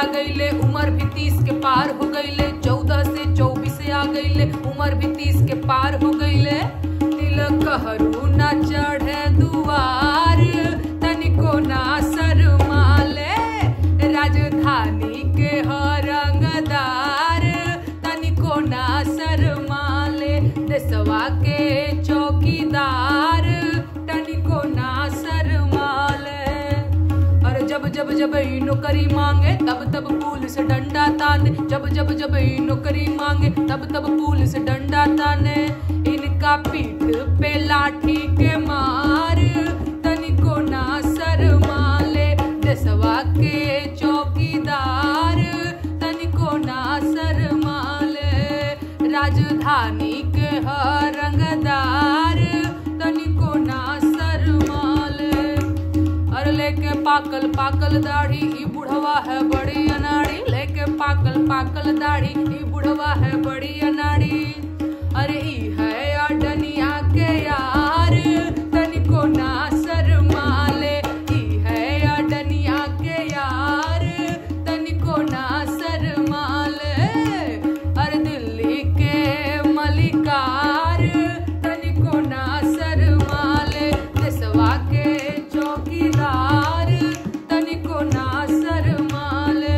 गईले उम्र भी तीस के पार हो गईले चौदह से चौबीस आ गईले उम्र भी तीस के पार हो गईले तिलक हरू न चढ़े दुआर तनिको ना शरमाले राजधानी के हरंगदार तनिको ना शरमाले देशवा के चौकीदार तनिको ना शरमाले अरे जब जब जब ई नौकरी मांगे तब तब पुलिस डंडा ताने जब जब जब ई नौकरी मांगे तब तब पुलिस डंडा ताने इनका पीठ पे लाठी के मार तनिको ना शरमाले देशवा के चौकीदार तनिको ना शरमाले राजधानी के हरंगदार तनिको ना शरमाले अरे लेके पाकल पाकल दाढ़ी ई बुढ़वा है बड़ी अनाड़ी लेके पाकल पाकल दाढ़ी ई बुढ़वा है बड़ी अनाड़ी अरे ई है अडनिया के यार तनिको ना शरमाले ई है अडनिया के यार तनिको ना शरमाले अरे दिल्ली के मलिकार तनिको ना शरमाले देशवा के चौकीदार तनिको ना शरमाले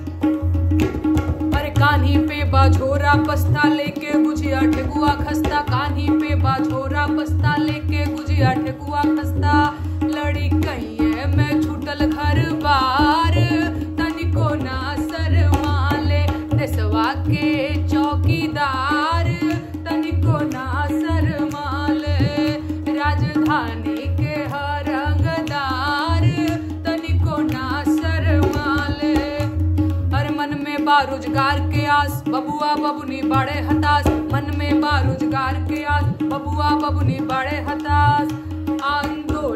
अरे कान्ही पे बाझोरा बस्ता लेके गुजिया ठेकुआ खस्ता कान्ही पे बाझोरा बस्ता लेके गुजिया ठेकुआ खस्ता लड़ी कहिए में छूटल घर बार तनिको ना शरमाले देशवा के चौकीदार तनिको ना शरमाले राजधानी के हरंगदार तनिको ना शरमाले हर मन में बारोजगार के आस बबुआ बबुनी बड़े हताश मन में बारोजगार के आस बबुआ बबुनी बड़े हताश आंदोलन